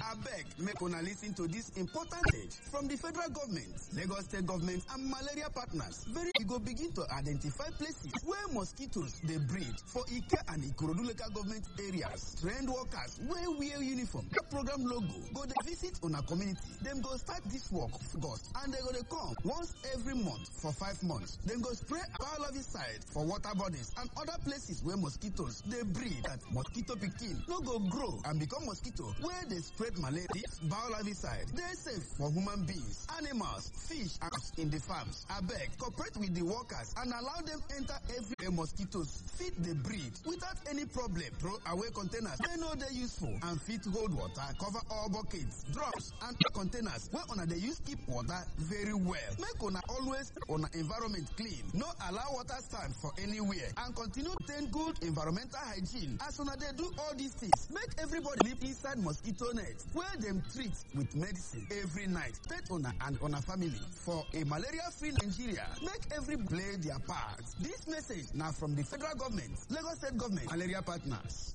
abeg make una lis ten to dis important message from di federal government lagos state government and malaria partners very we go begin to identify places where mosquitoes dey breed for ike and ikorodu local government areas trained workers wey wear uniform get program logo go dey visit una community dem go start dis work august and dem go dey come once every month for five months dem go spray biologiside for water bodies and other places wey mosquitoes dey breed that mosquito pikin no go grow and become mosquito wey dey spread malaria dis biologiside dey safe for human beings animals fish and in the farms abeg cooperate with the workers and allow dem enter every day mosquitoes fit dey breed without any problem throw away containers wey no dey useful and fit hold water cover all buckets drums and containers wey una dey use keep water very well make una always una environment clean no allow water stand for anywhere and continue maintain good environmental hygiene as una dey do all these things make everybody live inside mosquito net wey dem treat with medicine every night pet una and una family for a malaria-free nigeria make every play their part dis message na from di federal government lagos state government malaria partners.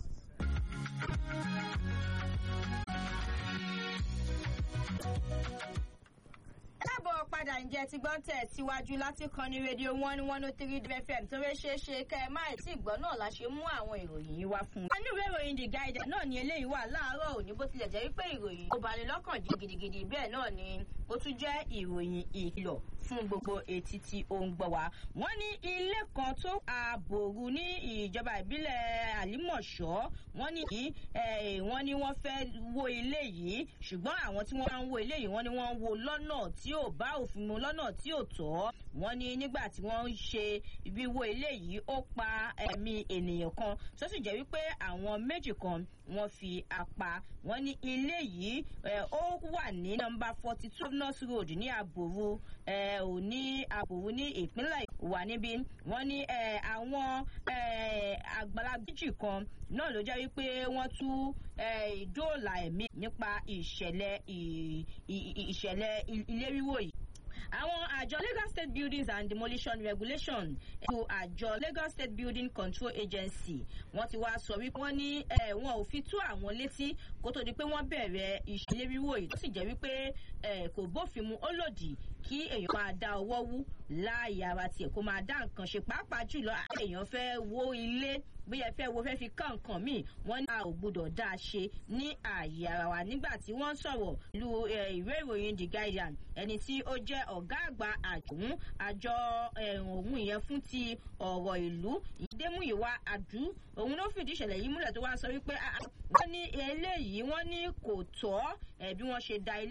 káàbọ̀ padà ǹjẹ́ ti gbọ́n tẹ̀ síwájú láti kan ní rédíò one one oh three fm tó rẹ́ ṣe é ṣe kẹ́ ẹ má tí ìgbọ́ náà la ṣe mú àwọn ìròyìn yìí wá fún un. nínú ìwé ìròyìn the guide náà ni eléyìí wà láàárọ̀ òní bó tilẹ̀ jẹ́ wípé ìròyìn kò bani lọ́kàn jẹ́ gidigidi bẹ́ẹ̀ náà ni ó tún jẹ́ ìròyìn ìkìlọ̀ fún gbogbo etí tí ó ń gbọ́ wa. wọ́n ní ilé kan tó àbòrú ní ìjọba ìbílẹ̀ àlímọ̀ṣọ́ wọ́n ní wọ́n ní wọ́n fẹ́ wó ilé yìí ṣùgbọ́n àwọn tí wọ́n ń wó ilé yìí wọ́n ní wọ́n ń wó lọ́nà tí ò bá òfin mu lọ́nà tí ò tọ́ wọ́n ní nígbà tí wọ́n ń ṣe wíwó ilé yìí ó pa ẹ̀mí ènìyàn kan tó sì jẹ́ wípé àwọn méjì kan wọ́n fi apá wọ́n ní ilé yìí ó wà ní nọmba forty two north road ní àbòrú ò ní àbòrú ní ìpínlẹ̀ wà níbí wọ́n ní àwọn àgbàlagbà méjì kan náà ló jẹ́ wípé wọ́n tú dóòlà ẹ̀mí nípa ìṣẹ̀lẹ̀ ìṣẹ̀lẹ̀ ilé wíwò yìí àwọn àjọ lagos state buildings and demolition regulation ẹ̀kú àjọ lagos state building control agency wọ́n ti wá sọ wípé wọ́n ní wọn ò fi tú àwọn létí kó tó di pé wọ́n bẹ̀rẹ̀ ìṣẹ̀lẹ̀ wíwò yìí tó sì jẹ́ wípé kò bófin mu ó lòdì kí èèyàn máa dá ọwọ́ wú láàyè ara tiẹ̀ kó máa dá nǹkan ṣe pàápàá jùlọ àwọn èèyàn fẹ́ wó ilé bóyá fẹ́ wo fẹ́ fi kán nǹkan míì wọ́n ní a ò gbọdọ̀ dá a ṣe ní ààyè ara wa nígbà tí wọ́n sọ̀rọ̀ lu ìwé ìròyìn the guardian ẹni tí ó jẹ́ ọ̀gá àgbà àjòhún àjọ òun ìyẹn fún ti ọ̀rọ̀ ìlú ìdẹ́múyìwá àdú òun ló fìdí ìṣẹ̀lẹ̀ yìí múlẹ̀ tó wá sọ wípé wọ́n ní eléyìí wọ́n ní kò tọ́ bí wọ́n ṣe da ilé